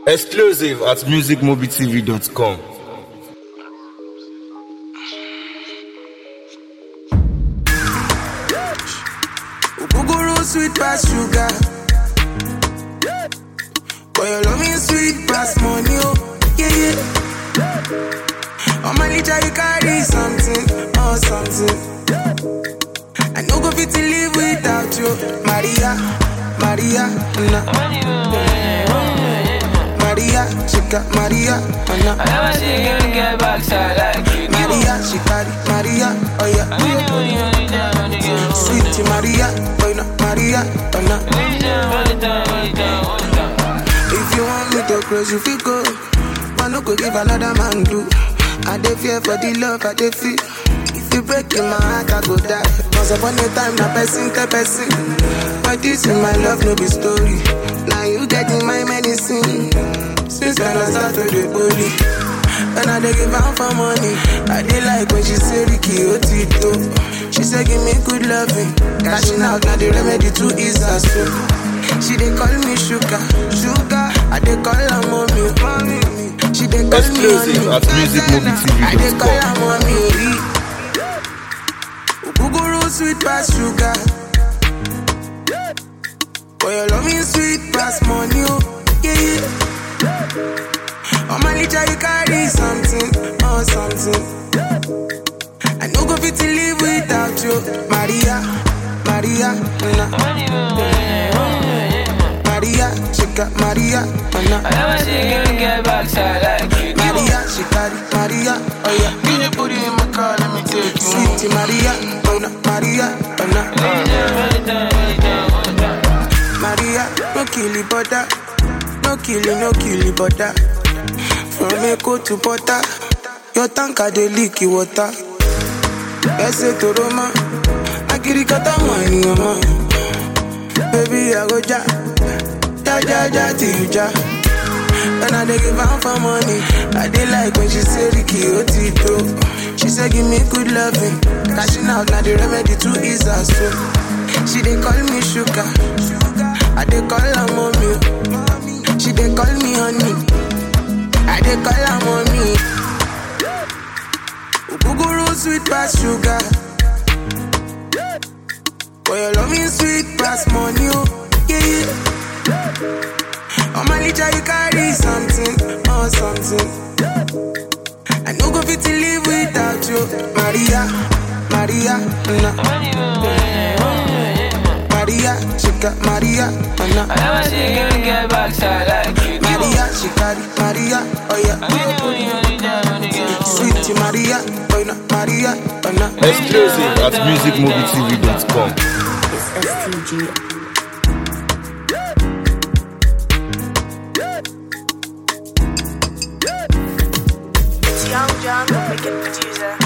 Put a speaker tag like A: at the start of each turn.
A: Exclusive at musicmobitv.com.
B: Ogogoro sweet pass sugar. But your love is sweet pass money, oh yeah yeah. On my litter you carry something, oh something. I no go fit to live without you, Maria, Maria, na. Maria, she got Maria, oh
C: I
B: na.
C: never see a girl get backside like you do.
B: Maria, she carry Maria, oh yeah.
C: Only you, only, only time, only you.
B: Sweet Maria, oh na, Maria, oh na.
C: Only time, only time, only time, only time.
B: If you want me to close, you feel go. But no go give another man do. I dey fear for the love I dey feel. If you break in my heart, I go die. Once upon a time, na person tell person. But this in my love, no be story. Now you get in my medicine. Since when I start to the bully. When I dey give out for money, I dey like when she say Ricky Otito. She say give me good loving, cashing out now the remedy to ease her soul. She dey call me sugar, sugar. I dey call her mommy, mommy. She dey call me
A: Exclusive
B: honey,
A: at musicmovietv.com.
B: I dey call her mommy. Ogogoro sweet pass sugar. But your love is sweet pass money, oh yeah yeah. On my litter you carry something, oh something. I no go fit to live without you, Maria, Maria, na.
C: Only you, only, only,
B: Maria, she got Maria, oh
C: I
B: na.
C: never see a girl get backside like you do.
B: Maria, she carry Maria, oh yeah. Can you put it in my car, let me take you. Sweet Maria, oh na, Maria, oh na.
C: Only time, only time, only time, only time.
B: Maria, no kill it, butter. No kill it, no kill it, butter. From Echo to Butter, your tanker dey leak the water. Ese to Roma, akirikata money, mama. Baby, I go ja, ja ja ja till you ja. When I dey give am for money, I dey like when she say Ricky Otito. She say give me good loving, cashing out na the remedy to ease her soul. She dey call me sugar, I dey call her mommy. She dey call me honey, I dey call her mommy. Ogogoro sweet pass sugar, but your love is sweet pass money, oh yeah yeah. On my litter you carry something, oh something. I no go fit to live without you, Maria, Maria, na.
C: Only you, only, only,
B: Maria, she got Maria, oh na.
C: I never see a girl get backside like you do.
B: Maria, she carry Maria, oh yeah.
C: Only you, only, only time, only you.
B: Sweet Maria, oh na, Maria, oh na.
A: Exclusive at musicmobitv.com.
D: It's STG.
E: It's Young John, the wicked producer.